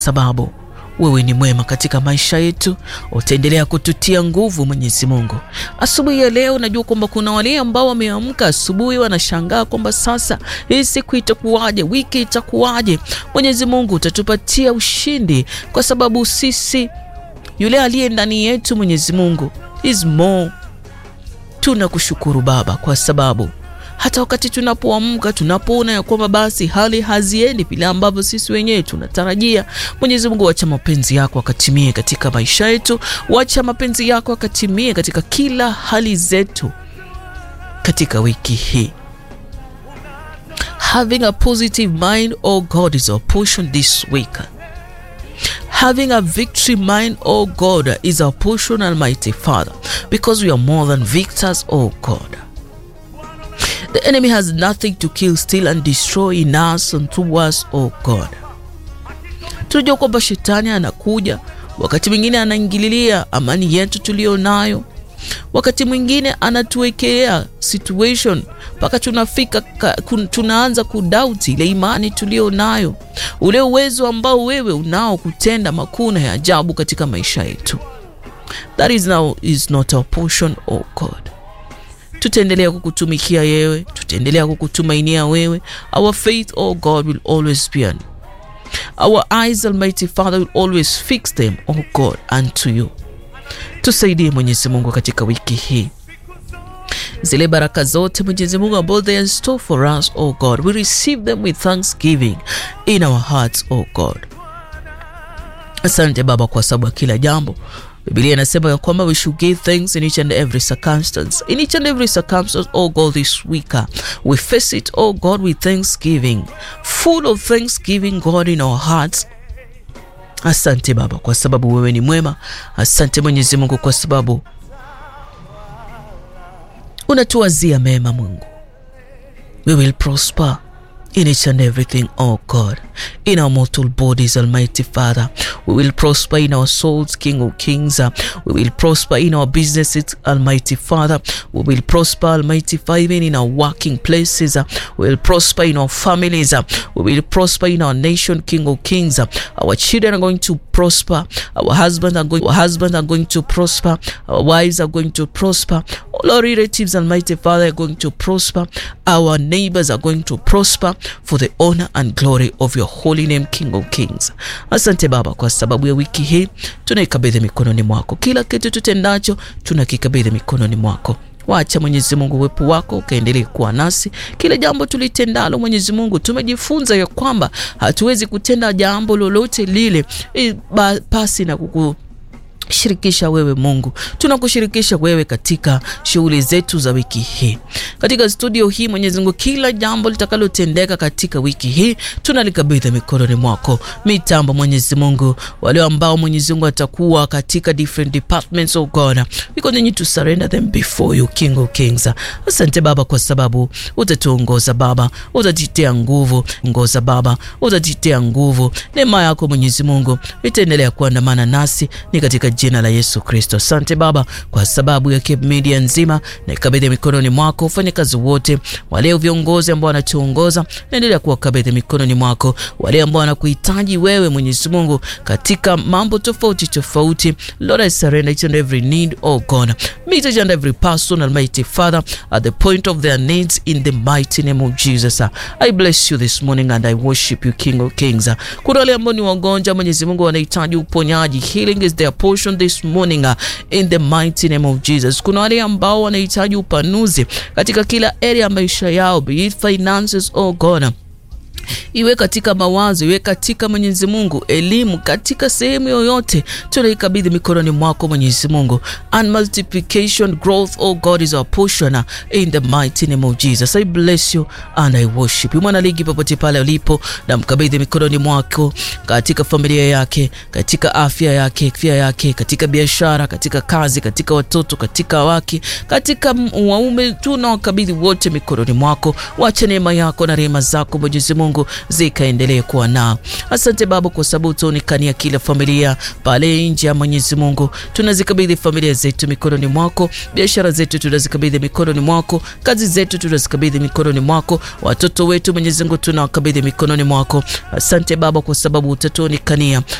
sababu wewe ni mwema katika maisha yetu, utaendelea kututia nguvu Mwenyezi Mungu. Asubuhi ya leo najua kwamba kuna wale ambao wameamka asubuhi wanashangaa kwamba sasa hii siku itakuwaje, wiki itakuwaje. Mwenyezi Mungu utatupatia ushindi, kwa sababu sisi yule aliye ndani yetu Mwenyezi Mungu is more. Tunakushukuru Baba kwa sababu hata wakati tunapoamka tunapoona ya kwamba basi hali haziendi vile ambavyo sisi wenyewe tunatarajia, Mwenyezi Mungu, wacha mapenzi yako akatimie katika maisha yetu, wacha mapenzi yako akatimie katika kila hali zetu katika wiki hii. Having a positive mind, oh God, is our portion this week. Having a victory mind, oh God, is our portion, Almighty Father, because we are more than victors, oh God. The enemy has nothing to kill, steal and destroy in us and through us, oh God. Tunajua kwamba shetani anakuja, wakati mwingine anaingililia amani yetu tuliyo nayo, wakati mwingine anatuwekea situation mpaka tunafika tunaanza kudoubt ile imani tuliyo nayo, ule uwezo ambao wewe unao kutenda makuu na ya ajabu katika maisha yetu. That is now is not our portion, oh God. Tutaendelea kukutumikia yewe, tutaendelea kukutumainia wewe. Our faith, oh God, will always be on. Our eyes, Almighty Father, will always fix them, oh God, unto you. Tusaidie Mwenyezi Mungu katika wiki hii, zile baraka zote Mwenyezi Mungu ambao they are in store for us, oh God, we receive them with thanksgiving in our hearts, oh God. Asante Baba kwa sababu ya kila jambo Biblia inasema ya kwamba we should give thanks in each and every circumstance. In each and every circumstance, oh God, this week we face it, oh God, with thanksgiving, full of thanksgiving, God, in our hearts. Asante Baba kwa sababu wewe ni mwema. Asante Mwenyezi Mungu kwa sababu unatuwazia mema. Mungu, we will prosper in each and everything, oh God, in our mortal bodies, Almighty Father. We will prosper in our souls, King of Kings. We will prosper in our businesses, Almighty Father. We will prosper, Almighty Father, even in our working places. We will prosper in our families. We will prosper in our nation, King of Kings. Our children are going to prosper. Our husbands are going, our husbands are going to prosper. Our wives are going to prosper. All our relatives, Almighty Father, are going to prosper. Our neighbors are going to prosper for the honor and glory of your holy name, King of Kings. Asante Baba kwa sababu ya wiki hii tunaikabidhi mikononi mwako. Kila kitu tutendacho tunakikabidhi mikononi mwako. Wacha Mwenyezi Mungu uwepo wako ukaendelee kuwa nasi kila jambo tulitendalo. Mwenyezi Mungu, tumejifunza ya kwamba hatuwezi kutenda jambo lolote lile pasi na kuku shirikisha wewe Mungu, tunakushirikisha wewe katika shughuli zetu za wiki hii, katika studio hii Mwenyezi Mungu, kila jambo litakalotendeka katika wiki hii tunalikabidhi mikononi mwako. Mitambo Mwenyezi Mungu, wale ambao Mwenyezi Mungu atakuwa katika different departments, oh God, we continue to surrender them before you, King of Kings. Asante Baba kwa sababu utatuongoza Baba, utatitea nguvu ngoza Baba, utatitea nguvu. Neema yako Mwenyezi Mungu itaendelea kuandamana nasi ni katika jina la Yesu Kristo. Asante Baba kwa sababu ya Cape Media nzima na ikabidhi mikononi mwako. Ufanye kazi wote, wale viongozi ambao wanatuongoza, naendelea kuwakabidhi mikononi mwako, wale ambao wanakuhitaji wewe Mwenyezi Mungu katika mambo tofauti tofauti. Lord, I surrender each and every need, oh God. Meet each and every person, Almighty Father, at the point of their needs in the mighty name of Jesus. I bless you this morning and I worship you, King of Kings. Kuna wale ambao ni wagonjwa, Mwenyezi Mungu, wanahitaji uponyaji. Healing is their portion this morning uh, in the mighty name of Jesus. Kuna wale ambao wanahitaji upanuzi katika kila area ya maisha yao, be it finances, oh God iwe katika mawazo, iwe katika Mwenyezi Mungu, elimu, katika sehemu yoyote, tunaikabidhi mikononi mwako Mwenyezi Mungu. And multiplication growth, oh God, is our portion in the mighty name of Jesus. I bless you and I worship you. Mwana ligi popote pale ulipo, na mkabidhi mikononi mwako katika familia yake, katika afya yake, afya yake, katika biashara, katika kazi, katika watoto, katika wake, katika waume, tunawakabidhi wote mikononi mwako. Wacha neema yako na rehema zako Mwenyezi Mungu Mungu zikaendelee kuwa nao. Asante Baba kwa sababu utaonekania kila familia pale nje ya Mwenyezi Mungu. Tunazikabidhi familia zetu mikononi mwako, biashara zetu tunazikabidhi mikononi mwako, kazi zetu tunazikabidhi mikononi mwako, watoto wetu Mwenyezi Mungu tunawakabidhi mikononi mwako. Asante Baba kwa sababu utatuonekania